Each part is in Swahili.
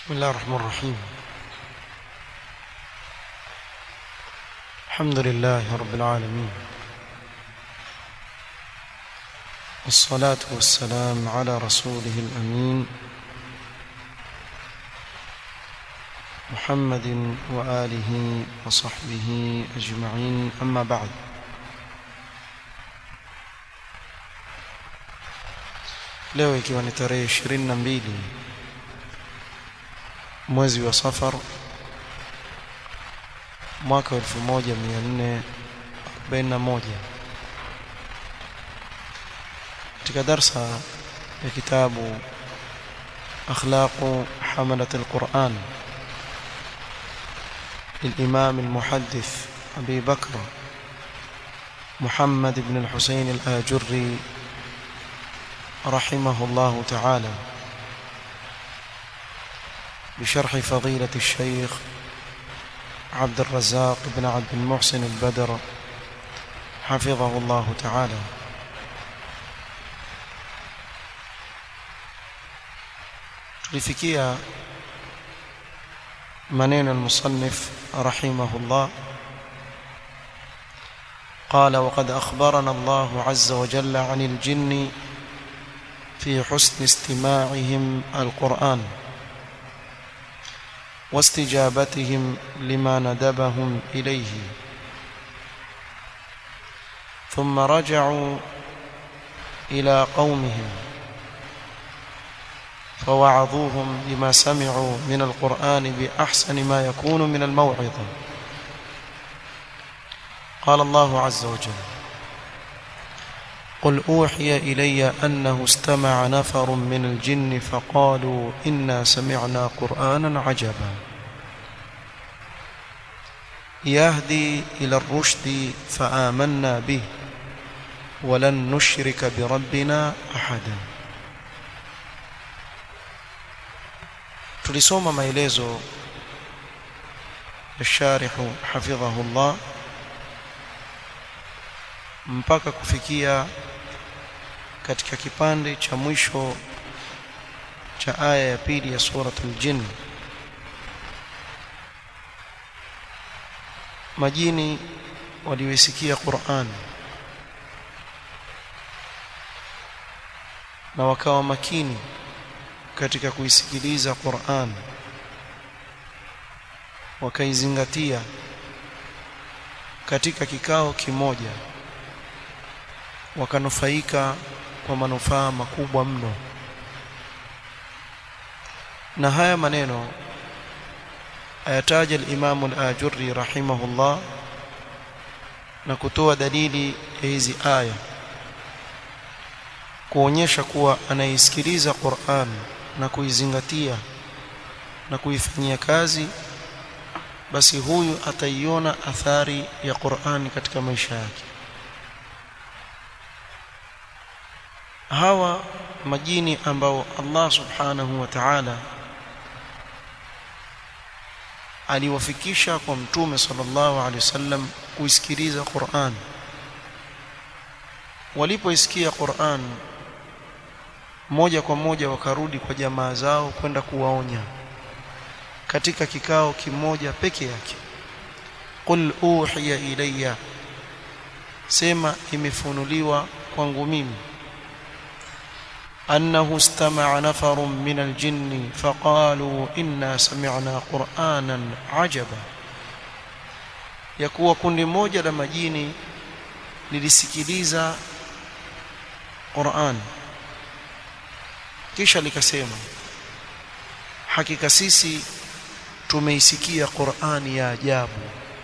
بسم الله الرحمن الرحيم الحمد لله رب العالمين والصلاة والسلام على رسوله الأمين محمد وآله وصحبه أجمعين أما بعد leo ikiwa ni tarehe 22 mwezi wa Safar mwaka 1441 katika darsa ya kitabu akhlaq hamalat alquran للإمام المحدث أبي بكر محمد بن الحسين الآجري رحمه الله تعالى بشرح فضيلة الشيخ عبد الرزاق بن عبد المحسن البدر حفظه الله تعالى tulifikia maneno المصنف رحمه الله قال وقد أخبرنا الله عز وجل عن الجن في حسن استماعهم القرآن واستجابتهم لما ندبهم إليه ثم رجعوا إلى قومهم فوعظوهم بما سمعوا من القرآن بأحسن ما يكون من الموعظة قال الله عز وجل قل أوحي إلي أنه استمع نفر من الجن فقالوا إنا سمعنا قرآنا عجبا يهدي إلى الرشد فآمنا به ولن نشرك بربنا أحدا tulisoma maelezo ya sharihu hafidhahullah mpaka kufikia katika kipande cha mwisho cha aya ya pili ya suratul jinn majini waliwisikia Qur'an na wakawa makini katika kuisikiliza Qur'an wakaizingatia katika kikao kimoja wakanufaika kwa manufaa makubwa mno na haya maneno ayataja al-Imam al-Ajurri rahimahullah na kutoa dalili ya hizi aya kuonyesha kuwa anaisikiliza Qur'an na kuizingatia na kuifanyia kazi basi huyu ataiona athari ya Qur'an katika maisha yake hawa majini ambao Allah subhanahu wa ta'ala aliwafikisha kwa mtume sallallahu alaihi wasallam kuisikiliza Qur'an walipoisikia Qur'an moja kwa moja wakarudi kwa jamaa zao kwenda kuwaonya katika kikao kimoja peke yake qul uhiya ilayya sema imefunuliwa kwangu mimi أنه استمع نفر من الجن فقالوا إنا سمعنا قرآنا عجبا يكون kundi moja la majini lilisikiliza Qur'an kisha likasema hakika sisi tumeisikia Qur'ani ya ajabu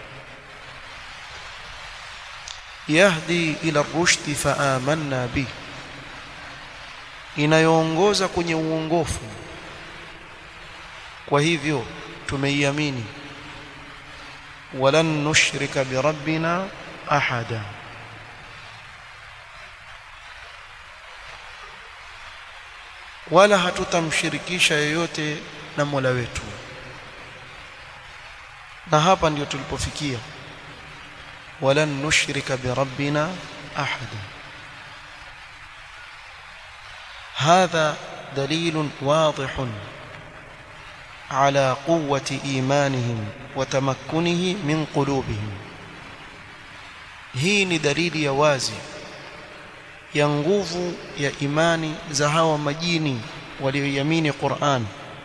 yahdi ila rushdi fa amanna bihi inayoongoza kwenye uongofu kwa hivyo tumeiamini walan nushrika birabbina ahada wala hatutamshirikisha yoyote na Mola wetu na hapa ndio tulipofikia walan nushrika birabbina ahada هذا دليل واضح على قوة إيمانهم وتمكنه من قلوبهم hii ni dalili ya wazi ya nguvu ya imani za hawa majini walioiamini Qur'an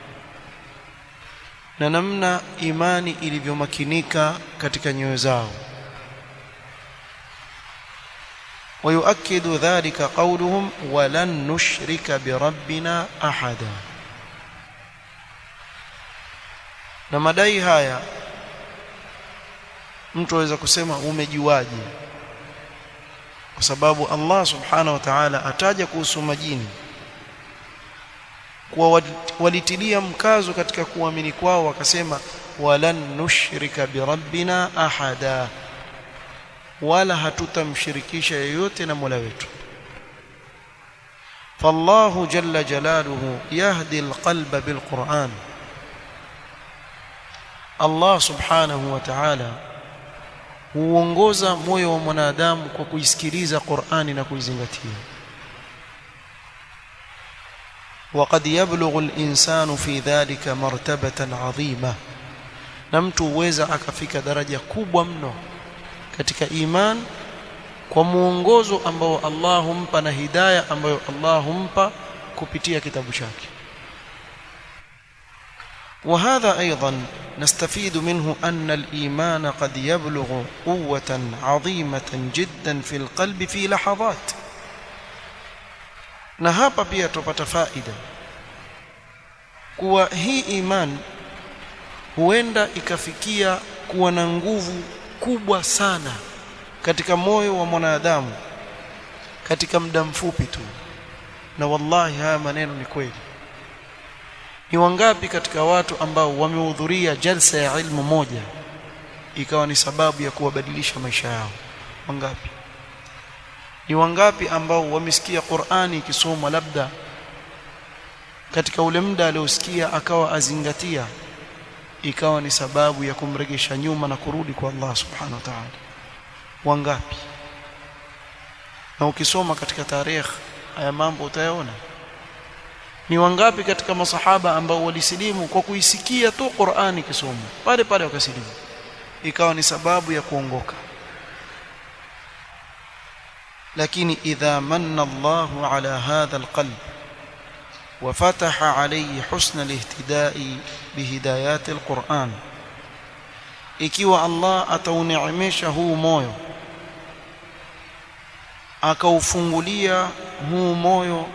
na namna imani ilivyomakinika katika nyoyo zao ويؤكد ذلك قولهم ولن نشرك بربنا أحدا na madai haya mtu aweza kusema umejuaje kwa sababu Allah subhanahu wa ta'ala ataja kuhusu majini kuwa walitilia mkazo katika kuamini kwao wakasema walan nushrika birabbina ahada wala hatutamshirikisha yeyote na Mola wetu فالله جل جلاله يهدي القلب بالقرآن Allah subhanahu wa ta'ala huongoza moyo wa mwanadamu kwa kuisikiliza Qur'ani na kuizingatia وقد يبلغ الإنسان في ذلك مرتبة عظيمة na mtu huweza akafika daraja kubwa mno katika iman kwa muongozo ambao Allah humpa na hidayah ambayo Allah humpa kupitia kitabu chake وهذا أيضا نستفيد منه أن الإيمان قد يبلغ قوة عظيمة جدا في القلب في لحظات na hapa pia tupata faida kuwa hii iman huenda ikafikia kuwa na nguvu kubwa sana katika moyo wa mwanadamu katika muda mfupi tu na wallahi haya maneno ni kweli ni wangapi katika watu ambao wamehudhuria jalsa ya ilmu moja ikawa ni sababu ya kuwabadilisha maisha yao wangapi ni wangapi ambao wamesikia Qur'ani ikisomwa labda katika ule muda aliosikia akawa azingatia ikawa ni sababu ya kumregesha nyuma na kurudi kwa Allah subhanahu wa ta'ala wangapi na ukisoma katika tarehe haya mambo utayaona ni wangapi katika masahaba ambao walisilimu kwa kuisikia tu Qur'ani kisomwa pale pale wakasilimu ikawa ni sababu ya kuongoka lakini idha manna Allahu ala hadha alqalb وفتح عليه حسن الاهتداء بهدايات القرآن ikiwa Allah atauneemesha huu moyo akaufungulia huu moyo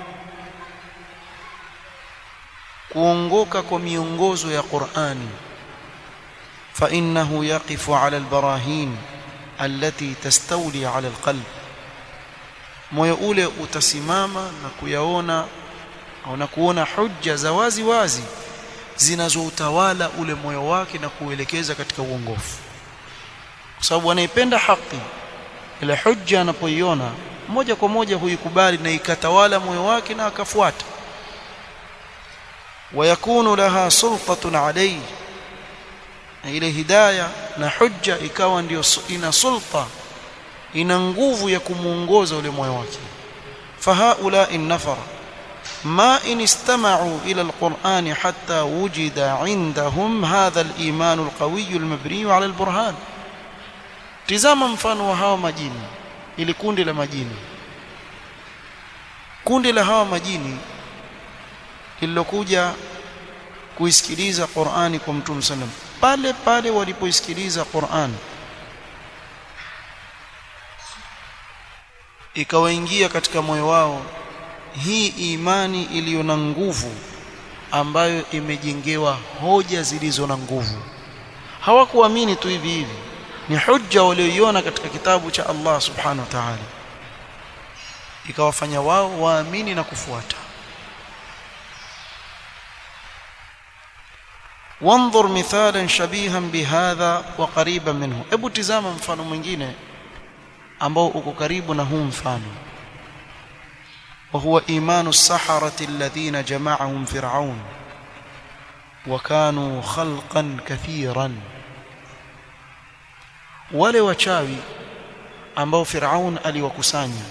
kuongoka kwa miongozo ya Qur'ani fa innahu yaqifu ala albarahin allati tastawli ala alqalb moyo ule utasimama na kuyaona au na kuona hujja za wazi wazi zinazoutawala ule moyo wake na kuelekeza katika uongofu kwa sababu anaipenda haki ile hujja anapoiona moja kwa moja huikubali na ikatawala moyo wake na akafuata ويكون لها سلطة عليه ile hidayah na hujja ikawa ndio ina sulta ina nguvu ya kumuongoza ule moyo wake fahaula innafar ما إن استمعوا إلى القرآن حتى وجد عندهم هذا الإيمان القوي المبني على البرهان tizama mfano wa hawa majini ili kundi la majini kundi la hawa majini lililokuja kuisikiliza Qur'ani kwa Mtume sallam pale pale walipoisikiliza Qur'an ikawaingia katika moyo wao hii imani iliyo na nguvu ambayo imejengewa hoja zilizo na nguvu hawakuamini tu hivi hivi ni hujja walioiona katika kitabu cha Allah subhanahu wa ta'ala ikawafanya wao waamini na kufuata وانظر مثالا شبيها بهذا وقريبا منه hebu tizama mfano mwingine ambao uko karibu na huu mfano وهو إيمان السحرة الذين جمعهم فرعون وكانوا خلقا كثيرا wale wachawi ambao Firaun aliwakusanya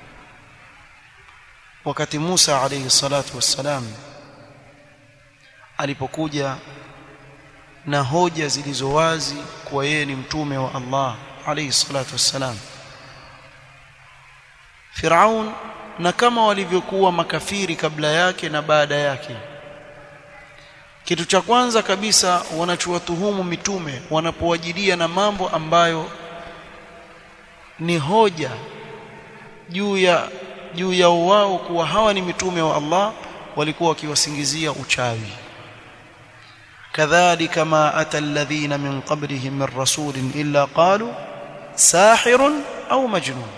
wakati Musa alayhi salatu wassalam alipokuja na hoja zilizo wazi kuwa yeye ni mtume wa Allah alayhi salatu wassalam Firaun na kama walivyokuwa makafiri kabla yake na baada yake kitu cha kwanza kabisa wanachowatuhumu mitume wanapowajilia na mambo ambayo ni hoja juu ya juu ya wao kuwa hawa ni mitume wa Allah walikuwa wakiwasingizia uchawi kadhalika ma ata alladhina min qablihim min rasulin illa qalu sahirun au majnun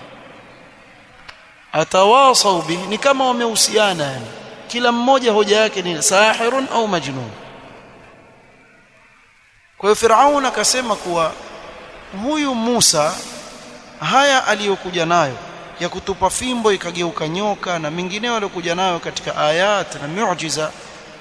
atawasau bihi ni kama wamehusiana yani kila mmoja hoja yake ni sahirun au majnun kwa hiyo Firaun akasema kuwa huyu Musa haya aliyokuja nayo ya kutupa fimbo ikageuka nyoka na mengineo aliyokuja nayo katika ayat na miujiza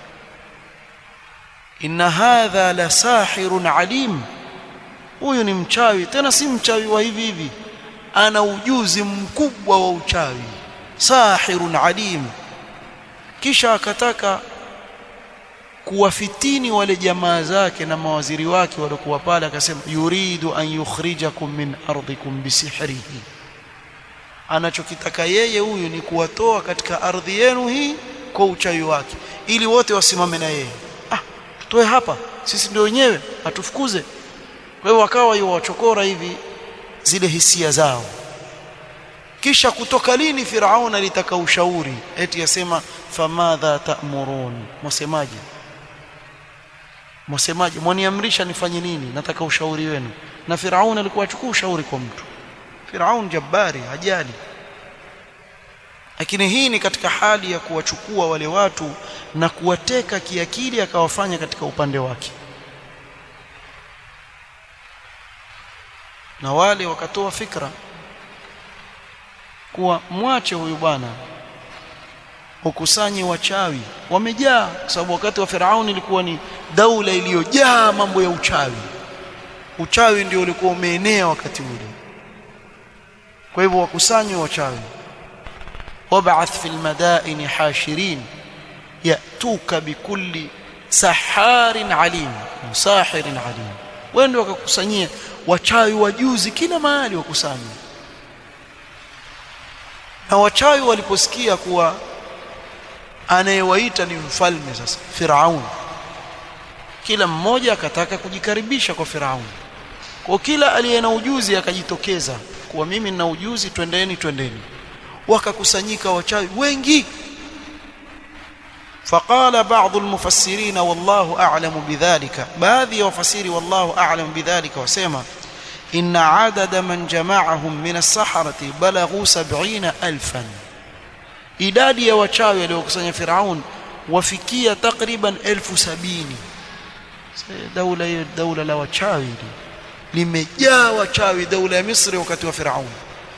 inna hadha la sahirun alim huyu ni mchawi tena si mchawi wa hivi hivi ana ujuzi mkubwa wa uchawi sahirun alim kisha akataka kuwafitini wale jamaa zake na mawaziri wake waliokuwa pale akasema yuridu an yukhrijakum min ardikum bisihrihi anachokitaka yeye huyu ni kuwatoa katika ardhi yenu hii kwa uchawi wake ili wote wasimame na yeye ah tutoe hapa sisi ndio wenyewe atufukuze kwa hiyo wakawa yuwachokora hivi zile hisia zao kisha kutoka lini Firaun alitaka ushauri eti yasema famadha ta'murun msemaje msemaje mwaniamrisha nifanye nini nataka ushauri wenu na Firaun alikuwa achukua ushauri kwa mtu Firaun jabbari hajali lakini hii ni katika hali ya kuwachukua wale watu na kuwateka kiakili akawafanya katika upande wake na wale wakatoa fikra kuwa mwache huyu bwana ukusanye wachawi wamejaa kwa sababu wakati wa Firauni ilikuwa ni daula iliyojaa mambo ya uchawi uchawi ndio ulikuwa umeenea wakati ule kwa hivyo wakusanywe wachawi wab'ath fil madaini hashirin yatuka bikulli saharin alim sahirin alim wende wakakusanyia wachawi wajuzi kila mahali wakusanywe na wachawi waliposikia kuwa anayewaita ni mfalme sasa Firaun kila mmoja akataka kujikaribisha kwa Firaun kwa kila aliye na ujuzi akajitokeza kuwa mimi nina ujuzi twendeni twendeni wakakusanyika wachawi wengi فقال بعض المفسرين والله أعلم بذلك baadhi ya wafasiri wallahu a'lam bidhalika wasema إن عدد من جمعهم من السحرة بلغوا سبعين ألفا idadi ya wachawi waliokusanya Firaun wafikia takriban elfu sabini daula hiyo daula la wachawi limejaa wachawi daula ya Misri wakati wa Firaun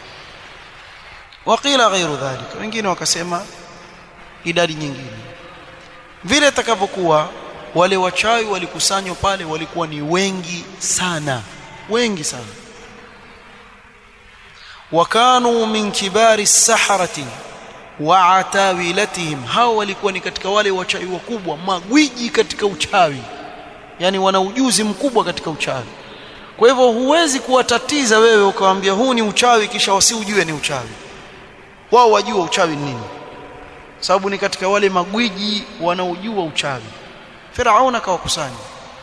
waqila ghairu dhalika wengine wakasema idadi nyingine vile takavyokuwa wale wachawi walikusanywa pale walikuwa ni wengi sana wengi sana wakanu min kibari saharati wa atawilatihim hao walikuwa ni katika wale wachawi wakubwa magwiji katika uchawi yani wana ujuzi mkubwa katika uchawi kwa hivyo huwezi kuwatatiza wewe ukawaambia huu ni uchawi kisha wasiujue ni uchawi wao wajua uchawi ni nini sababu ni katika wale magwiji wanaojua uchawi Firaun akawakusanya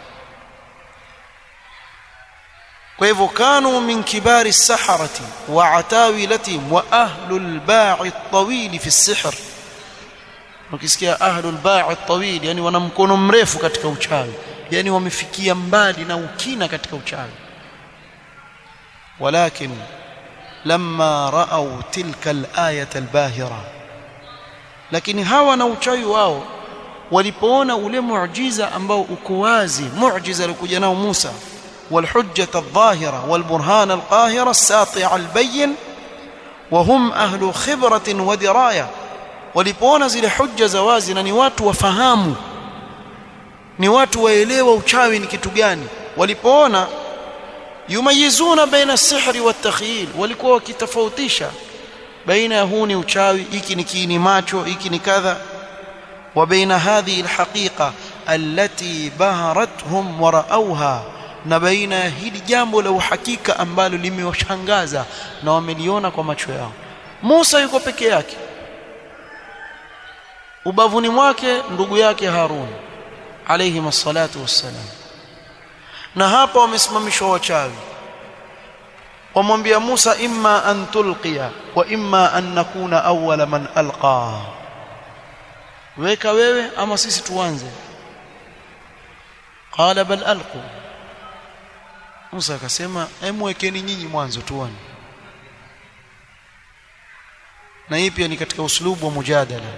kwa hivyo kanu min kibari saharati wa atawilatihim wa ahlul ba'i at-tawil fi as-sihr ukisikia ahlul ba'i at-tawil yani wana mkono mrefu katika uchawi yani wamefikia mbali na ukina katika uchawi walakin lamma ra'aw tilka al-ayata al-bahira lakini hawa na uchawi wao walipoona ule muujiza ambao uko wazi muujiza alikuja nao Musa والحجة الظاهرة والبرهان القاهرة الساطع البين وهم أهل خبرة ودراية walipoona zile hujja za wazi na ni watu wafahamu ni watu waelewa uchawi ni kitu gani walipoona yumayizuna baina sihri wa takhyil walikuwa wakitofautisha baina ya huu ni uchawi hiki ni kiini macho hiki ni kadha وبين هذه الحقيقة التي بهرتهم ورأوها na baina ya hili jambo la uhakika ambalo limewashangaza na wameliona kwa macho yao Musa yuko peke yake ubavuni mwake ndugu yake Harun alayhi massalatu wassalam na hapa wamesimamishwa wachawi wamwambia Musa imma an tulqiya wa imma an nakuna awwala man alqa weka wewe ama sisi tuanze qala bal alqu Musa akasema emwekeni nyinyi mwanzo tuone na hii pia ni katika uslubu wa mujadala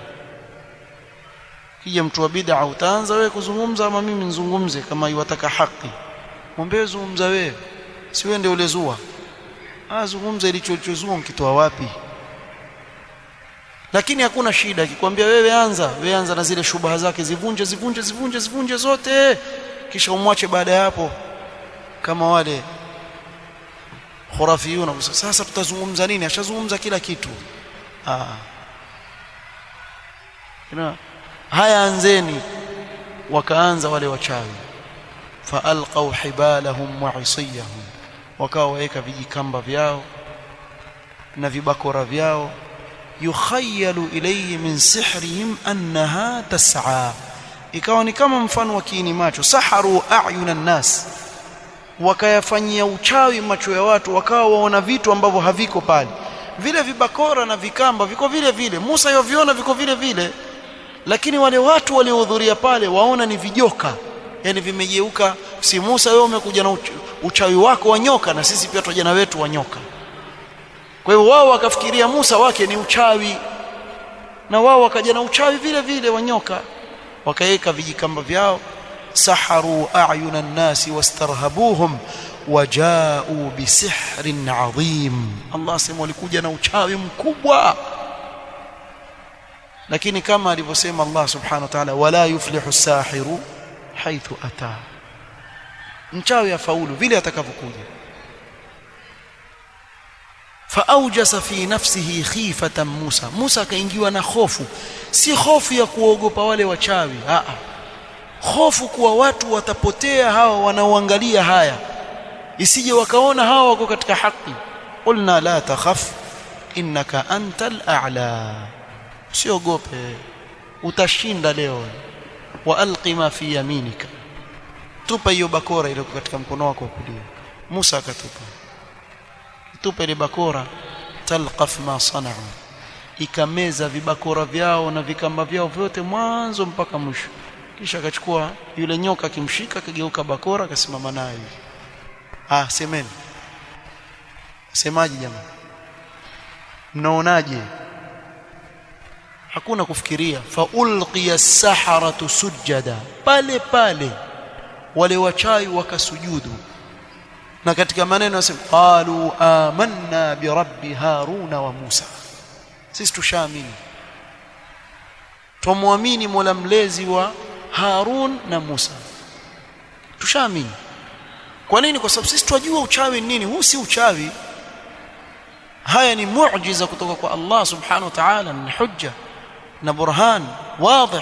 kija mtu wa bid'a utaanza wewe kuzungumza ama mimi nizungumze kama iwataka haki mwambie zungumza wewe si wewe ndio ulezua ah zungumza ilichozua mkitoa wapi lakini hakuna shida akikwambia wewe anza wewe anza na zile shubaha zake zivunje zivunje zivunje zivunje zote kisha umwache baada ya hapo kama wale khurafiyuna sasa tutazungumza nini ashazungumza kila kitu ah Ina, haya anzeni wakaanza wale wachawi faalqaw hibalahum wa isiyahum wakawa waweka vijikamba vyao na vibakora vyao yukhayyalu ilayhi min sihrihim annaha tas'a ikawa ni kama mfano wa kiini macho saharu a'yuna nas wakayafanyia uchawi macho ya watu wakawa waona vitu ambavyo haviko pale vile vibakora na vikamba viko vile vile Musa yoviona viko vile vile lakini wale watu waliohudhuria pale waona ni vijoka yani vimegeuka si Musa wewe umekuja na uchawi wako wa nyoka na sisi pia tutaja na wetu wa nyoka kwa hiyo wao wakafikiria Musa wake ni uchawi na wao wakaja na uchawi vile vile wa nyoka wakaweka vijikamba vyao saharu a'yuna an-nasi wastarhabuhum waja'u bisihrin 'adhim Allah sema walikuja na uchawi mkubwa lakini kama alivyosema Allah subhanahu wa ta'ala wala yuflihu sahiru haithu ata mchawi afaulu vile atakavyokuja faaujasa fi nafsihi khifatan Musa Musa akaingiwa na hofu si hofu ya kuogopa wale wachawi a a hofu kuwa watu watapotea hawa wanaoangalia haya isije wakaona hawa wako katika haki qulna la takhaf innaka antal a'la usiogope utashinda leo wa alqi ma fi yaminika tupa hiyo bakora ile katika mkono wako wa kulia Musa akatupa tupa ile bakora talqaf ma sana'u ikameza vibakora vyao na vikamba vyao vyote mwanzo mpaka mwisho kisha akachukua yule nyoka akimshika akageuka bakora akasimama naye ah semeni semaji jamaa mnaonaje hakuna kufikiria fa ulqiya as-saharatu sujada pale pale wale wachawi wakasujudu na katika maneno yasema qalu amanna bi rabbi haruna wa musa sisi tushaamini tumwamini mola mlezi wa harun na musa tushaamini kwa nini kwa sababu sisi tunajua uchawi nini huu si uchawi haya ni muujiza kutoka kwa Allah subhanahu wa ta'ala ni hujja na burhan واضح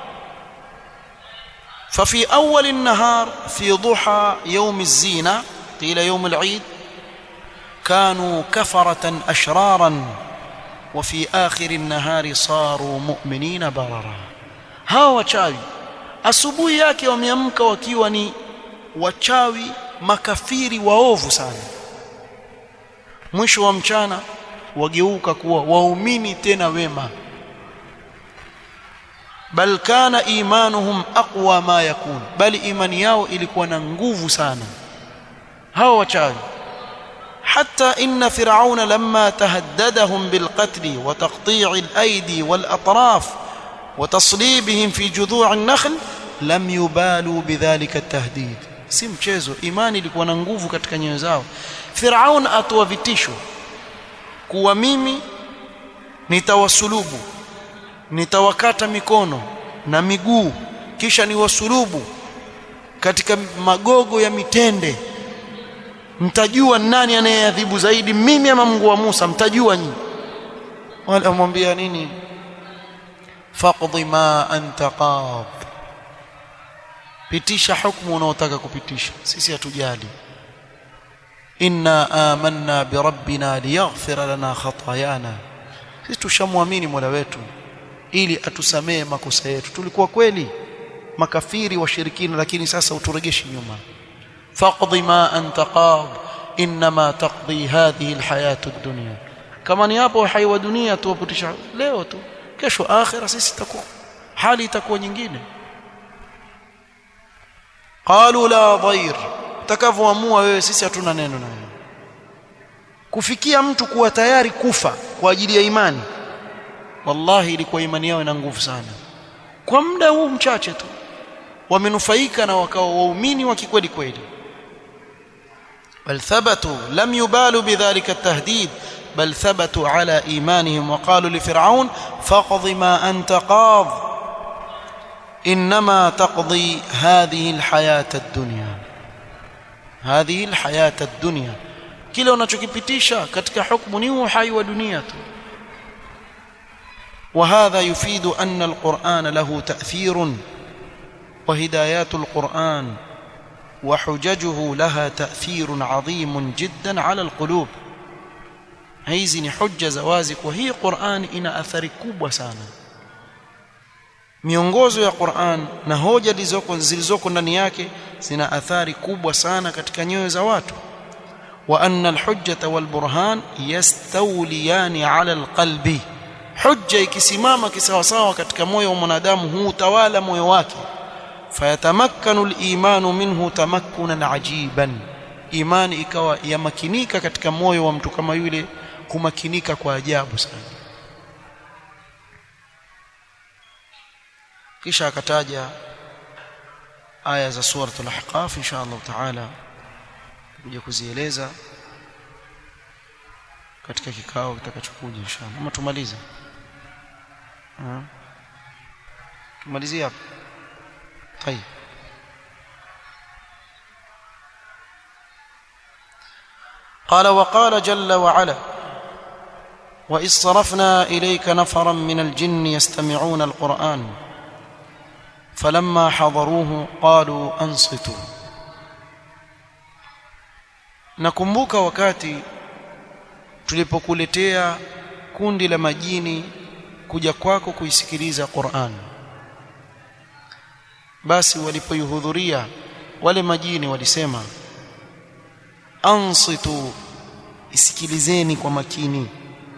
ففي أول النهار في ضحى يوم الزينة قيل يوم العيد كانوا كفرة أشرارا وفي آخر النهار صاروا مؤمنين بررا ها wachawi asubuhi yake wameamka wakiwa ni wachawi makafiri waovu sana mwisho wa mchana wageuka kuwa waumini tena wema bal kana imanuhum aqwa ma yakun bali imani yao ilikuwa na nguvu sana hao wachawi حتى إن فرعون لما تهددهم بالقتل وتقطيع الأيدي والأطراف وتصليبهم في جذوع النخل لم يبالوا بذلك التهديد si mchezo imani ilikuwa na nguvu katika nyoyo zao Firaun atoa vitisho kuwa mimi nitawasulubu nitawakata mikono na miguu kisha niwasulubu katika magogo ya mitende mtajua nani anayeadhibu zaidi mimi ama Mungu wa Musa mtajua nyinyi wale wamwambia nini faqdi ma anta qad pitisha hukumu unaotaka kupitisha sisi hatujali inna amanna birabbina liyaghfira lana khatayana sisi tushamwamini Mola wetu ili atusamee makosa yetu tulikuwa kweli makafiri washirikina lakini sasa uturegeshi nyuma faqdi ma anta qad inma taqdi hadhihi alhayatu ad-dunya kama ni hapo hai wa dunia tuwapitisha leo tu kesho akhira sisi takuwa hali itakuwa nyingine qalu la dhair takavyoamua wewe sisi hatuna neno na wewe kufikia mtu kuwa tayari kufa kwa ajili ya imani wallahi ilikuwa imani yao ina nguvu sana kwa muda huu mchache tu wamenufaika na wakawa waumini wa kikweli kweli bal thabatu lam yubalu bidhalika at-tahdid بل ثبتوا على إيمانهم وقالوا لفرعون فاقض ما أنت قاض إنما تقضي هذه الحياة الدنيا هذه الحياة الدنيا kile unachokipitisha katika hukumu ni uhai wa dunia tu وهذا يفيد أن القرآن له تأثير وهدايات القرآن وحججه لها تأثير عظيم جدا على القلوب hizi ni hujja za wazi kwa hii Qur'an ina athari kubwa sana miongozo ya Qur'an na hoja zilizoko zilizoko ndani yake zina athari kubwa sana katika nyoyo za watu wa anna alhujjata walburhan yastawliyani ala alqalbi hujja ikisimama kisawasawa katika moyo wa mwanadamu huutawala moyo wake fayatamakkanu alimanu minhu tamakkunan ajiban imani ikawa yamakinika katika moyo wa mtu kama yule kumakinika kwa ajabu sana kisha akataja aya za suratul ahqaf insha Allah taala kuja kuzieleza katika kikao kitakachokuja inshallah ama tumalize tumalizie hapo طيب قال وقال جل وعلا واذ صرفنا اليك نفرا من الجن يستمعون القران فلما حضروه قالوا انصتوا nakumbuka wakati tulipokuletea kundi la majini kuja kwako kuisikiliza Qur'an basi walipoihudhuria wale majini walisema ansitu isikilizeni kwa makini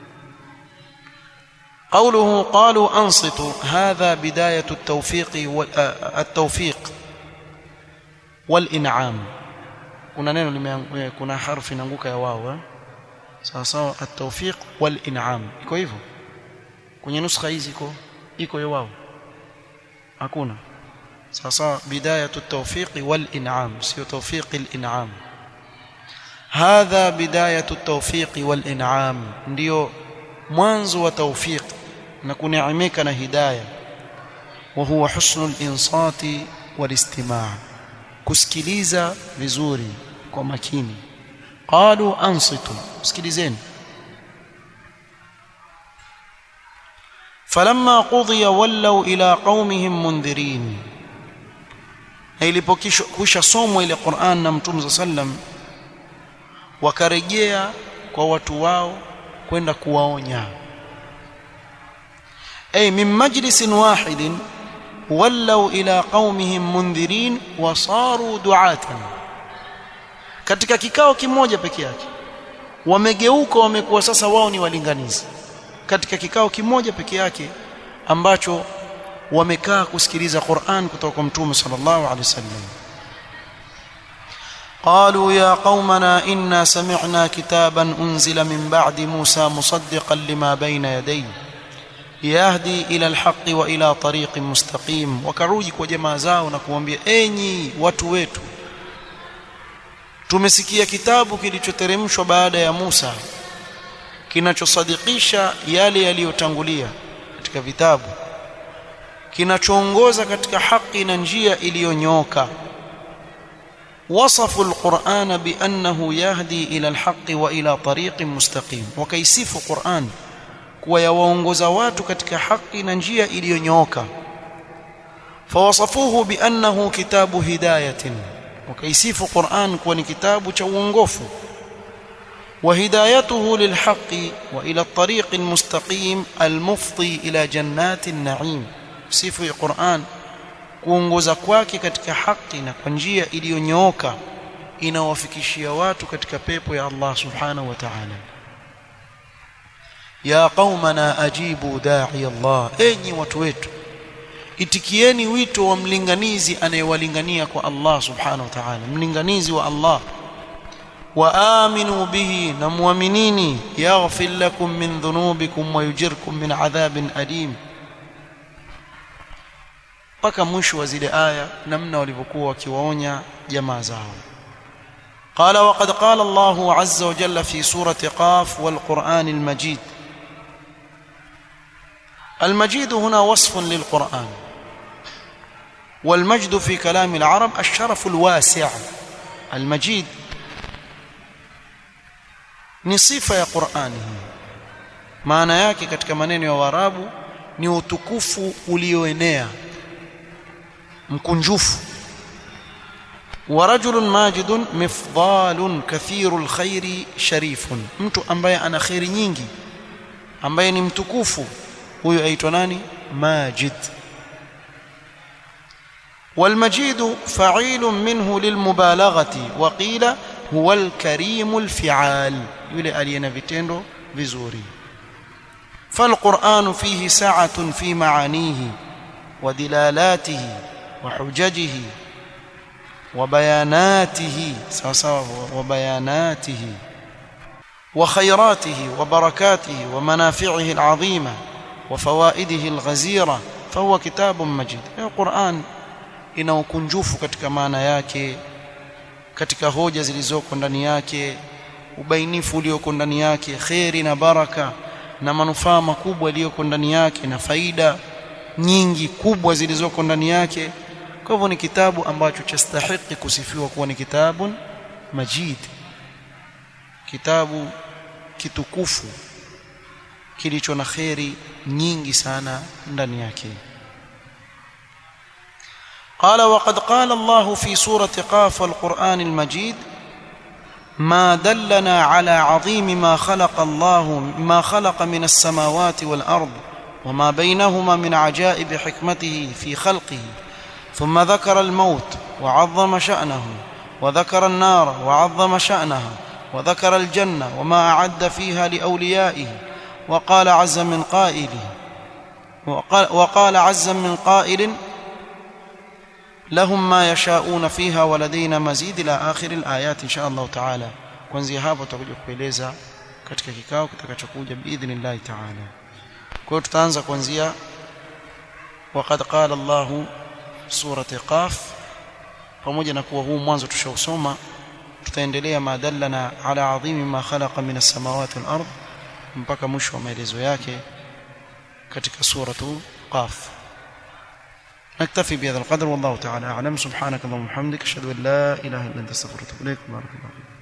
قوله قالوا انصتوا هذا بدايه التوفيق التوفيق والانعام kuna neno kuna harfi inaanguka ya wao eh sawa sawa at-tawfiq wal in'am iko hivyo kwenye nuskha hizi iko iko ya wao hakuna sawa sawa bidayatu at-tawfiq wal in'am sio tawfiq al-in'am hadha bidayatu at-tawfiq wal in'am ndio mwanzo wa tawfiq na kuneemeka na hidayah wa huwa husnul insati wal istima' kusikiliza vizuri kwa makini qalu ansitu sikilizeni falamma qudiya wallaw ila qaumihim mundhirin na ilipokwisha somo ile Qur'an na Mtume sallam wakarejea kwa watu wao kwenda kuwaonya ay min majlisin wahidin wallaw ila qaumihim mundhirin wa saru du'atan katika kikao kimoja peke yake wamegeuka wamekuwa sasa wao ni walinganizi katika kikao kimoja peke yake ambacho wamekaa kusikiliza Qur'an kutoka kwa Mtume sallallahu alaihi wasallam قالوا يا قومنا إنا سمعنا كتابا أنزل من بعد موسى مصدقا لما بين يديه يهدي إلى الحق وإلى طريق مستقيم وكروجي kwa jamaa zao na kuambia enyi watu wetu tumesikia kitabu kilichoteremshwa baada ya Musa kinachosadikisha yale yaliyotangulia katika vitabu kinachoongoza katika haki na njia iliyonyooka وصفوا القرآن بأنه يهدي إلى الحق وإلى طريق مستقيم وكيسف القرآن kuwa yawaongoza watu katika haki na njia iliyonyooka fawasafuhu biannahu kitabu hidayatin wakaisifu Qur'an kuwa ni kitabu cha uongofu وهدايته للحق والى الطريق المستقيم المفضي الى جنات النعيم sifu ya Qur'an kuongoza kwake katika haki na kwa njia iliyonyooka inawafikishia watu katika pepo ya Allah subhanahu wa ta'ala ya qaumana ajibu da'i Allah enyi watu wetu itikieni wito wa mlinganizi anayewalingania kwa Allah subhanahu wa ta'ala mlinganizi wa Allah وآمنوا به نمؤمنين يغفر لكم من ذنوبكم ويجركم من عذاب أليم mpaka mwisho wa zile aya namna walivyokuwa wakiwaonya jamaa zao قال وقد قال الله عز وجل في سورة قاف والقرآن المجيد المجيد هنا وصف للقرآن والمجد في كلام العرب الشرف الواسع المجيد ni sifa ya Qur'ani hii maana yake katika maneno ya Waarabu ni utukufu ulioenea mkunjufu wa rajulun majidun mifdalun kathirul khairi sharifun mtu ambaye ana khairi nyingi ambaye ni mtukufu huyo aitwa nani majid والمجيد فعيل منه للمبالغة وقيل huwa alkarimu alfi'al yule aliyena vitendo vizuri فالقرآن فيه سعة في معانيه ودلالاته وحججه وبياناته وبياناته وخيراته وبركاته ومنافعه العظيمة وفوائده الغزيرة فهو كتاب مجيد القرآن ina ukunjufu katika maana yake katika hoja zilizoko ndani yake ubainifu ulioko ndani yake kheri na baraka na manufaa makubwa yaliyoko ndani yake na faida nyingi kubwa zilizoko ndani yake kwa hivyo ni kitabu ambacho chastahiki kusifiwa kuwa ni kitabun majid kitabu kitukufu kilicho na kheri nyingi sana ndani yake قال وقد قال الله في سورة قاف والقرآن المجيد ما دلنا على عظيم ما خلق الله ما خلق من السماوات والأرض وما بينهما من عجائب حكمته في خلقه ثم ذكر الموت وعظم شأنه وذكر النار وعظم شأنها وذكر الجنة وما أعد فيها لأوليائه وقال عز من قائله وقال, وقال عز من قائل لهم ما يشاءون فيها ولدينا مزيد الى اخر الايات ان شاء الله تعالى kuanzia hapo tutakuja kueleza katika kikao kitakachokuja biidhnillah ta'ala kwa hiyo tutaanza kuanzia waqad qala Allah surati qaf pamoja na kuwa huu mwanzo tushausoma tutaendelea madallana ala adhimi ma khalaqa min as-samawati wal ard mpaka mwisho wa maelezo yake katika suratu qaf نكتفي بهذا القدر والله تعالى أعلم سبحانك اللهم وبحمدك أشهد أن لا إله إلا أنت أستغفرك وأتوب إليك بارك الله فيك